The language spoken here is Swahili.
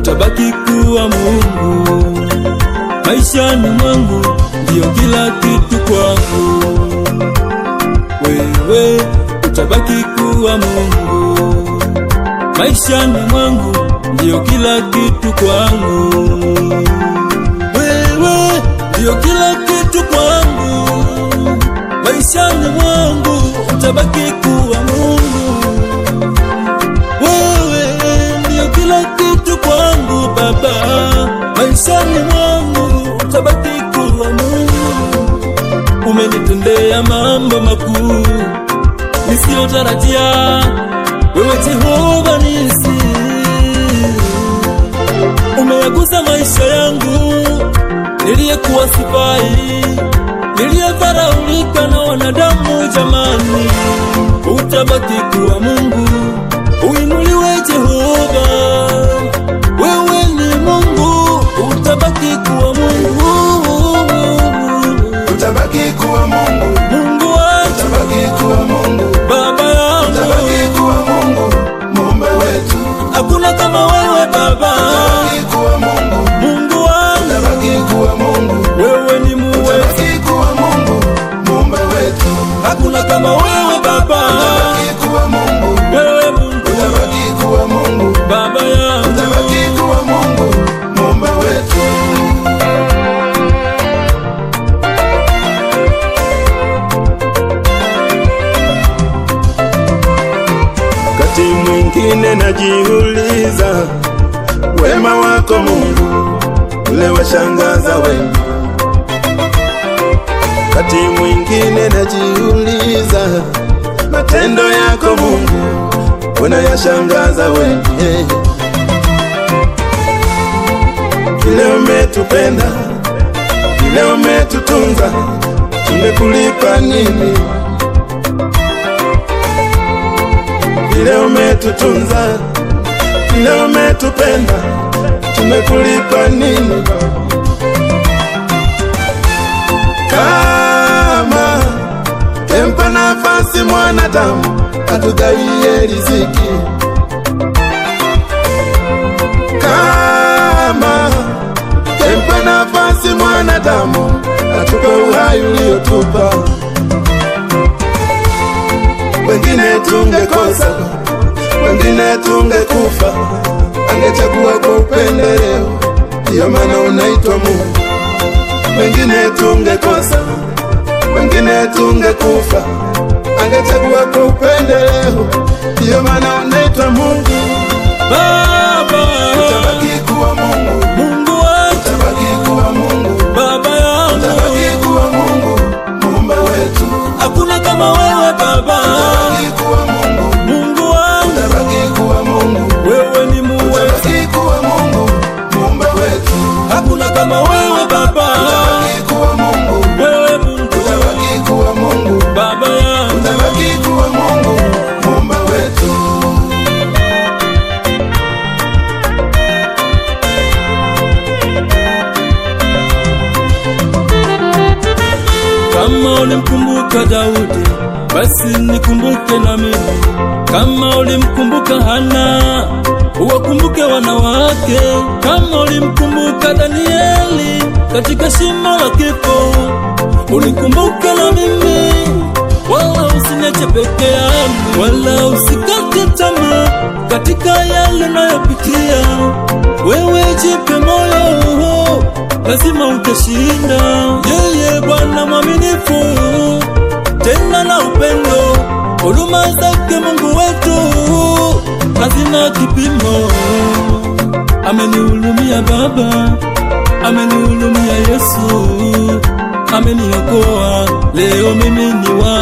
utabaki kuwa Mungu maishani mwangu, ndiyo kila kitu kwangu. Wewe utabaki kuwa Mungu maishani mwangu, ndiyo kila kitu kwangu. Wewe ndiyo kila kitu kwangu maishani mwangu, utabaki kuwa Mungu. Wewe ndiyo kila kitu kwangu Baba, maishani mwangu utabaki kuwa Mungu. Umenitendea mambo makuu nisiyotarajia, wewe Jehova nisi umeyagusa maisha yangu niliyekuwa sifai, niliyedharaulika na wanadamu. Jamani, utabaki kuwa Mungu, uinuliwe Jehova, wewe ni Mungu, utabaki kuwa Mungu, utabaki kuwa Mungu, Mungu wangu, utabaki kuwa Mungu, Baba yangu, utabaki kuwa Mungu, muumba wetu, hakuna kama wewe Baba, utabaki kuwa Mungu, Mungu wangu, utabaki kuwa Mungu, wewe ni muweza, utabaki kuwa Mungu, muumba wetu, hakuna kama wewe Baba, utabaki kuwa Mungu, wewe Mungu, utabaki kuwa Mungu, Baba yangu. utabaki kuwa Mungu, muumba wetu. Wakati mwingine najiuliza wema wako Mungu ule washangaza wengi. Wakati mwingine najiuliza matendo yako Mungu unayashangaza wengi. Vile umetupenda, vile umetutunza, tumekulipa nini? vile umetutunza, vile umetupenda, tumekulipa nini? Kama kempa nafasi mwanadamu atugawie riziki, kama kempa nafasi mwanadamu atupe uhai uliotupa wengine tungekosa, wengine tungekufa, angechagua kwa upendeleo, ndiyo maana unaitwa Mungu. Wengine tungekosa, wengine tungekufa, angechagua kwa upendeleo, ndiyo maana unaitwa Mungu. Baba, Utabaki kuwa Mungu, Mungu wangu, utabaki kuwa Mungu, Baba yangu, utabaki kuwa Mungu, muumba wetu, hakuna kama wewe Baba, utabaki kuwa Mungu, Mungu wangu, utabaki kuwa Mungu, wewe ni muweza, utabaki kuwa Mungu, muumba wetu. hakuna kama wewe Baba, Utabaki kuwa Mungu, wewe Mungu, utabaki kuwa Mungu, Baba yangu, utabaki kuwa Mungu, muumba wetu. kama ulimkumbuka Daudi, basi nikumbuke na mimi. Kama ulimkumbuka Hana, uwakumbuke wanawake. Kama ulimkumbuka Danieli katika shimo la kifo, unikumbuke na mimi, wala usiniache peke yangu, wala usikate tamaa katika yale nayopitia. Wewe jipe moyo, lazima utashinda. Yeye Bwana mwaminifu, tena na upendo, huruma zake Mungu wetu hazina kipimo. Amenihurumia Baba, amenihurumia Yesu, ameniokoa leo mimi ni wa